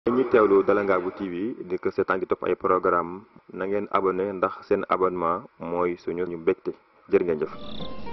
ngeen ñi teewlu Dalangaabu TV di ko seetaan di topp ay programme na ngeen abonné ndax seen abonnement mooy suñu ñu mbégte jërë ngeen jëf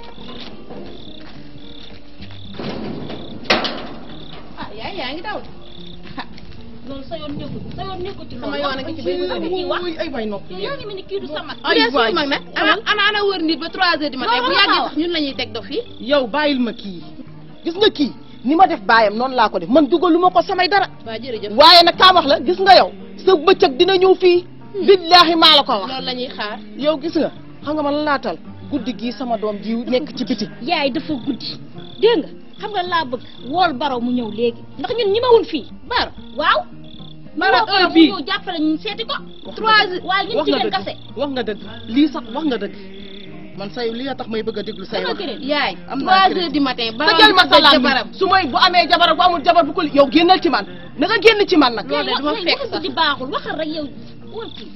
ah yaay yaa ngi daw loolu sa yoon nekkul sa yoon nekkul ci sama yoon a ngi ci biir lan nga ciy wax ay bay noppi yow yaa ngi mel ni kii du sa mag ay bu dee waay suñu mag nag ana ana ana wër nit ba 3 heures du matin bu Loolu yàggee la sax ñun la ñuy teg dof fii yow bàyyil ma kii gis nga kii ni ma def baayam noonu laa ko def man dugalu ma ko samay dara waa jërëjëf waaye nag kaa wax la gis nga yow sa bëccëg dina ñëw fii billaahi maa la ko wax loolu la ñuy xaar yow gis nga xam nga man laatal guddi gii sama doom ji nekk ci biti yaay dafa guddi dégg nga xam nga laa bëgg wool baro mu ñëw léegi ndax ñun ñi mawun fii baro waaw Baro baro heure mu bii. ñëw jàppale ñu seeti ko Wax nga trois dëgg. heures waaye ñun wax nga jigéen dëgg kase wax nga dëgg lii sax wax nga dëgg man say li nga tax may bëgg a déglu say wax yaay Am naa trois crédit. heures du matin baro tëjal ma sa lam jabaram su may bu amee jabar bu amul jabar bu ko yow génnal ci man na nga génn ci man nag loolu de duma Yaay, fekk wax- sax di baaxul waxal rek yow wol kii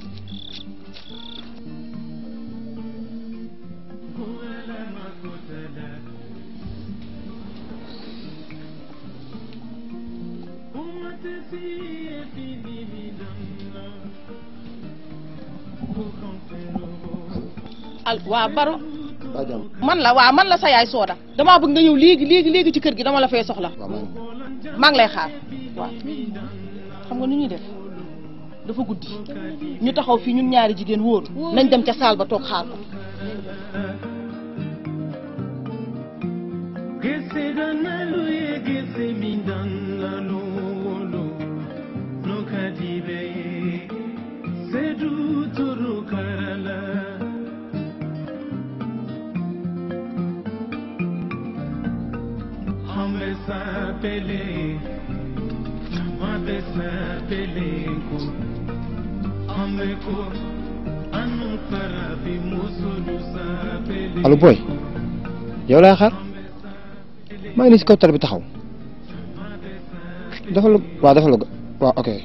al waa baro waa jàmm man la waa man la sa yaay sooda damaa bëgg nga ñëw léegi léegi léegi ci kër gi dama la fay soxla waaw maa ngi maa ngi lay xaar waaw xam nga nu ñuy def dafa guddi ñu taxaw fii ñun ñaari jigéen wóoru nañ dem ca saal ba toog xaar ko allo boy yow laay xaar maa ngi nii si kaw tali bi taxaw defal la waaw defal la waaw ok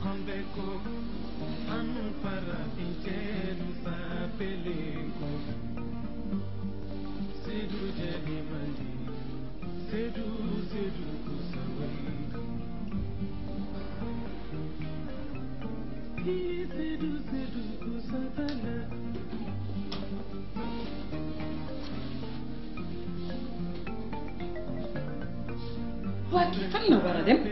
waa kii fan la war a dem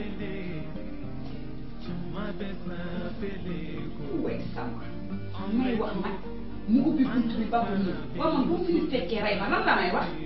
way sama may wax nag mu ubbi bunt bi ba mu ñëw waaw man bu mu fi nit fekkee rey ma lan la may wax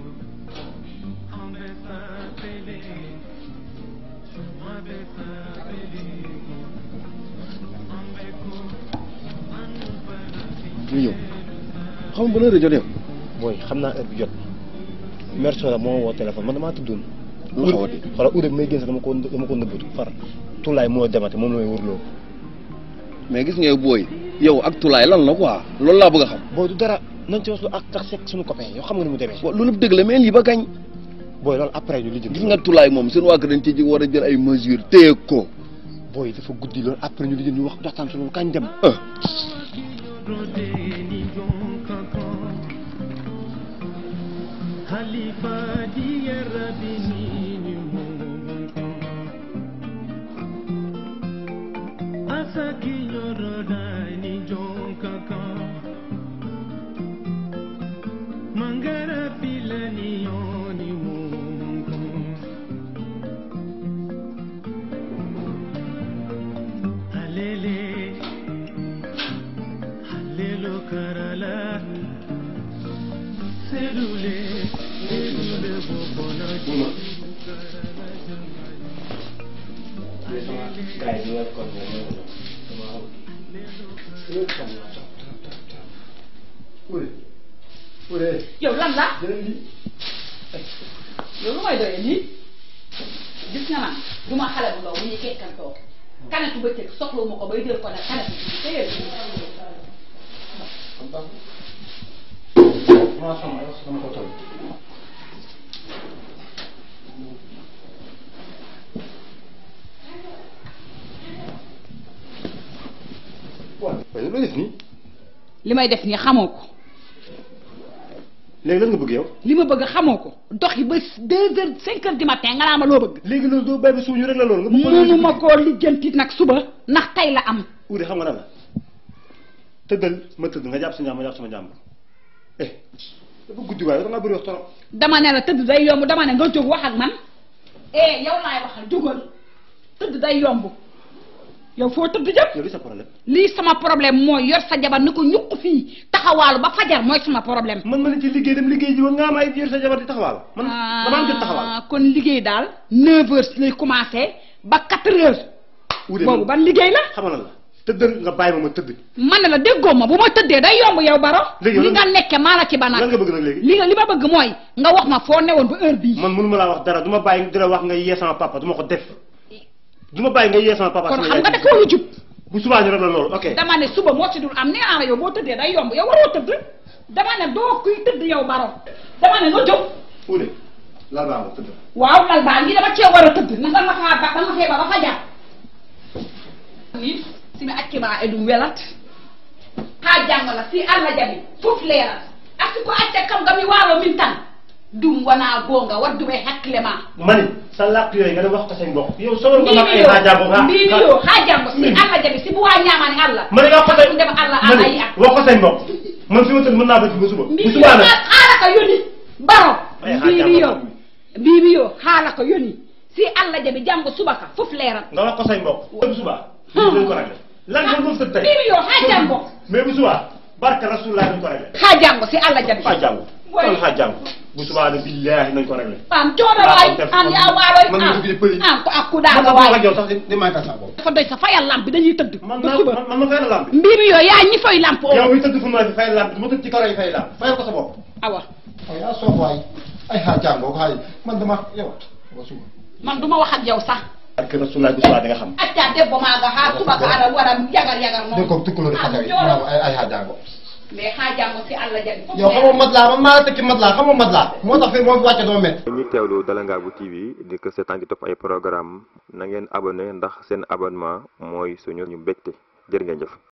ñu ñëw xam nga ban heure jot yow booy xam naa heure bi jot mère Soda moo ma woo téléphone man damaa tuddoon lu xawati xoolal Oudé bi may génn sax dama ko dama ko nëbbatu far tulaay moo demate moom la may wërloo mais gis nga booy yow ak tulaay lan la quoi loolu laa bëgg a xam booy du dara nañ ci wax lu ak tax sekk suñu copain yow xam nga ni mu demee wa lu lépp dëgg la mais lii ba kañ booy loolu après ñu lijjanti gis nga tulaay moom seen waa kër dañ ci ji war a jël ay mesures téye ko booy dafa guddi loolu après ñu lijjanti ñu wax waxtaan si loolu kañ dem ah yow lan la yow lu may doyee lii gis nga man du ma xale bu ndaw bu ñuy kekkantoo kanetu bëccëg soxlawu ma ko bay jël ko nag kanetu bi téye waaw loo def nii li may def nii xamoo ko léegi lan nga bëgg yow li ma bëgg xamoo ko dox yi ba deux heures cinq heures du matin nga naa ma loo bëgg léegi loolu doo bàyyi ba suuf ñu rek la loolu nga bëgg ko mënu ma koo lijjanti nag suba ndax tey la am Ude xam nga nan la tëddal ma tëdd nga jàpp sa njàmm ma jàpp sama njàmm eh dafa guddi waaye da ngaa bëri wax trop dama ne la tëdd day yomb dama ne nga jóg wax ak man eh yow laay waxal jógal tëdd day yomb yow foo tëdd jëm yow li sa problème lii sama problème mooy yor sa jabar ni ko ñuq fii taxawaalu ba fajar mooy sama problème man ma ne ci liggéey dem liggéey ji woon nga am ay yor sa jabar di taxawaal man dama am jot taxawaal Ah, kon liggéey daal 9 heures lay commencé ba 4 heures Ude boobu ban liggéey la xam nga lan la tëddal nga bàyyi ma ma tëdd man ne la déggoo ma bu ma tëddee day yomb yow baro Léegi yow li lan- nga nekke maa la ci ba lan nag nga bëgg nag léegi li nga li ma bëgg mooy nga wax ma foo newoon ba heure bii man mënu ma laa wax dara du ma bàyyi di la wax nga yee sama papa du ma ko def du ma bàyyi nga yee sama papa kon sama xam yaay. nga da ko lu jub bu subaa ñu rek la loolu ok dama ne suba moo ci dul am nee naa la yow boo tëddee day yomb yow waroo tëdd dama ne doo kuy tëdd yow baro dama ne nga jóg Ude lal baa nga tëdd waaw lal baa ngi dama cee war a tëdd ndax dama faa ba dama fee ba ba fa jaar ni simi accima e ɗum welat ha jangola si allah jaɓi fof leerat arti ko acca kam gami waalo min tan ɗum wona gonga wadduɓe hakkille ma mani sa làkk yooyu nga dem wax ko say mbokk yow solo nga nag ay mbimi haa jàmbo yo mbimi yo ha jango si allah jaɓi si buwa ñamani allah mani nga wax ko say ɗum ndema allah mani ayi ak wax ko say mbokk man fi ma tëdd mën naa ba ci ba suba bu mbimi yo subaa nag haala ko yoni baro Ay, ha mbimi yo jango. mbimi yo haala ko yoni si allah jaɓi janggo subaka fof leerat nga wax ko say mbokk bu subaa lii dañ ko réglé lan nga doon tëdd tey mbimi yo ha jango mais bu subaa barka rasulullah dañ ko réglé ha jango si allah jaɓi haa jàngu Way. kon haa jàngu bu subaa ne billaahi nañ ko réglé an coono waay an yaa waaloy Man an mi ngi pëli. an ko man akkuɗaɗo ma waay wax ak yow sax di di may ka sa bopp dafa doy sa fayal lampe dañuy tëdd man ba naa suba man man ma fay la lamp bi mbimi yo yaa ñi foy lampe o yow mi tëdd fu mu ne fay lamp bi ma tëdd ci karo yi fay lamp fayal ko sa bopp awa ay yaa soof waay ay xaar jàngoo xaay man dama yow ba suba man duma wax ak yow sax barka rasulullah bu subaa di nga xam acca debbo maga ha subaka aɗa waɗa yagar yagar dégg ko tukkulóori Ah, xasee jooro. ay ay xaar jàngoo mais ha jango si allah jaɓi fof yow xamoo mat laa man maa la tekki mat laa xamoo mat laa moo tax fii moo fi wàcce doo met ñi teewlu Dalangaabu TV di ko seetaan di topp ay programme na ngeen abonné ndax seen abonnement mooy suñu ñu mbégte jërë ngeen jëf